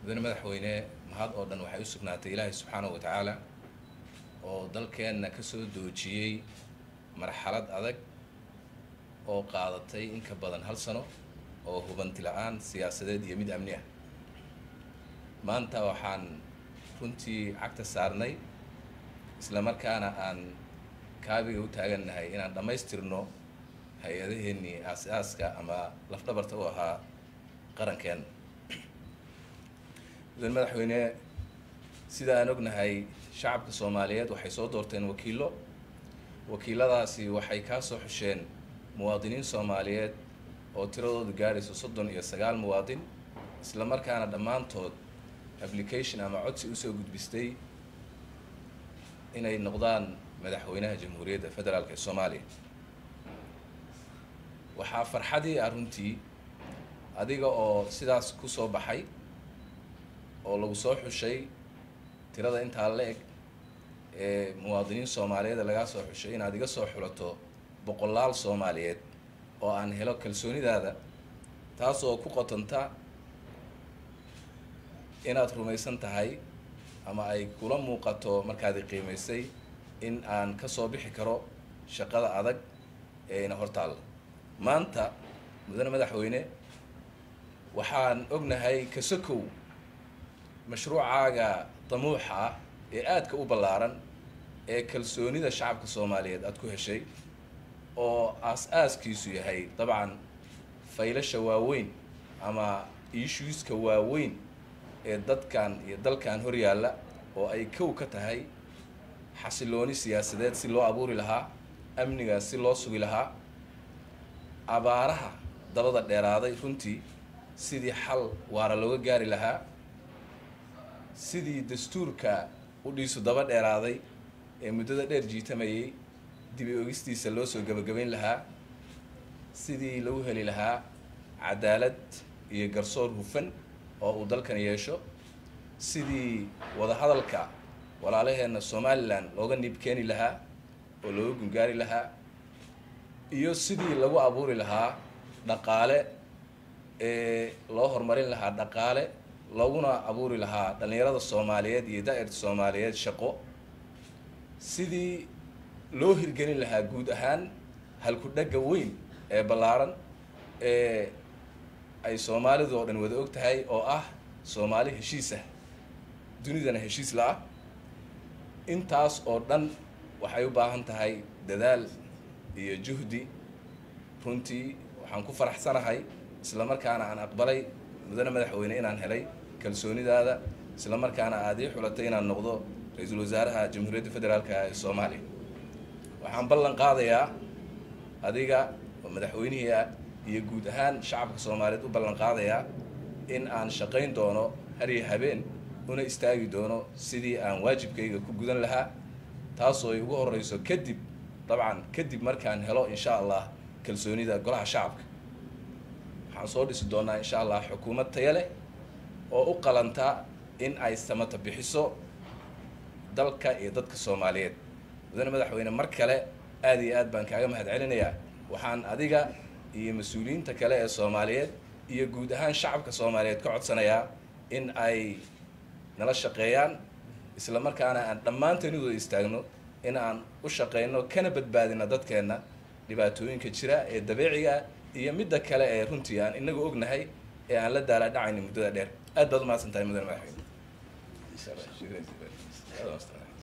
mudane madaxweyne mahad oo dhan waxay u sugnaatay ilaahay subxaanahu wa tacaala oo dalkeenna ka soo doojiyey marxalad adag oo qaadatay in ka badan hal sano oo hubanti la-aan siyaasadeed iyo mid amni ah maanta waxaan runtii cagta saarnay isla markaana aan kaabiga u taagannahay inaan dhammaystirno hay-adaheennii aas-aaska ama lafdhabarta u ahaa qarankeenna mudane madaxweyne sida aan ognahay shacabka soomaaliyeed waxay soo doorteen wakiillo wakiiladaasi waxay kaa soo xusheen muwaadiniin soomaaliyeed oo tiradoodu gaadhayso soddon iyo sagaal muwaadin isla markaana dhammaantood application ama codsi usoo gudbistay inay noqdaan madaxweynaha jamhuuriyadda federaalk ee soomaaliya waxaa farxadii ah runtii adiga oo sidaas ku soo baxay oo lagu soo xushay tirada intaa la eg ee muwaadiniin soomaaliyeed lagaa soo xushay inaad iga soo xulato boqolaal soomaaliyeed oo aan helo kalsoonidaada taasoo ku qotanta inaad rumaysan tahay ama ay kula muuqato markaad i qiimaysay in aan ka soo bixi karo shaqada adag ee ina hortaalla maanta mudane madaxweyne waxaan ognahay kasakow mashruucaaga damuuxa ah ee aadka u ballaaran ee kalsoonida shacabka soomaaliyeed aada ku heshay oo aas-aaskiisu yahay dabcan faylasha waaweyn ama issueska waaweyn ee dadkan iyo dalkan hor yaalla oo ay kow ka tahay xasilooni siyaasadeed si loo abuuri lahaa amniga si loo sugi lahaa abaaraha dabada dheeraaday runtii sidii xal waara looga gaari lahaa sidii dastuurka u dhiisu daba dheeraaday ee muddada dheer jiitamayay dibi ogistiisa loo soo gebagabayn lahaa sidii lagu heli lahaa cadaalad iyo garsoor hufan oo uu dalkan yeesho sidii wadahadalka walaalaheenna somalilan looga niib keeni lahaa oo looga gungaari lahaa iyo sidii lagu abuuri lahaa dhaqaale ee loo horumarin lahaa dhaqaale looguna abuuri lahaa dhallinyarada soomaaliyeed iyo da-irta soomaaliyeed shaqo sidii loo hirgelin lahaa guud ahaan halku-dhagga weyn ee ballaaran ee ay soomaalidu oo dhan wada og tahay oo ah soomaali heshiisah dunidana heshiis la-ah intaas oo dhan waxay u baahan tahay dadaal iyo juhdi runtii waxaan ku faraxsanahay isla markaana aan aqbalay mudane madaxweyne inaan helay kalsoonidaada isla markaana aada ii xulatay inaan noqdo ra-iisul wasaaraha jamhuuriyadda federaalk ee soomaaliya waxaan ballan qaadayaa adiga oo madaxweynihii ah iyo guud ahaan shacabka soomaaliyeed u ballan qaadayaa in aan shaqayn doono hariyo habeen una istaagi doono sidii aan waajibkayga ku gudan lahaa taasoo ay ugu horeyso kadib dabcan kadib markaan helo insha allah kalsoonida golaha shacabka waxaan soo dhisi doonaa insha allah xukuumad taya leh oo u qalanta in ay samata bixiso dalka iyo dadka soomaaliyeed mudane madaxweyne mar kale aada iyo aad baan kaaga mahad celinayaa waxaan adiga iyo mas-uuliyiinta kale ee soomaaliyeed iyo guud ahaan shacabka soomaaliyeed ka codsanayaa in ay nala shaqeeyaan isla markaana aan dhammaanteen uwada istaagno in aan u shaqeyno kana badbaadino dadkeenna dhibaatooyinka jira ee dabeeciga iyo midda kale ee runtii aan inagu ognahay ee aan la daala dhacayni muddada dheer aad baad umahadsan tahay mudane madaxweyne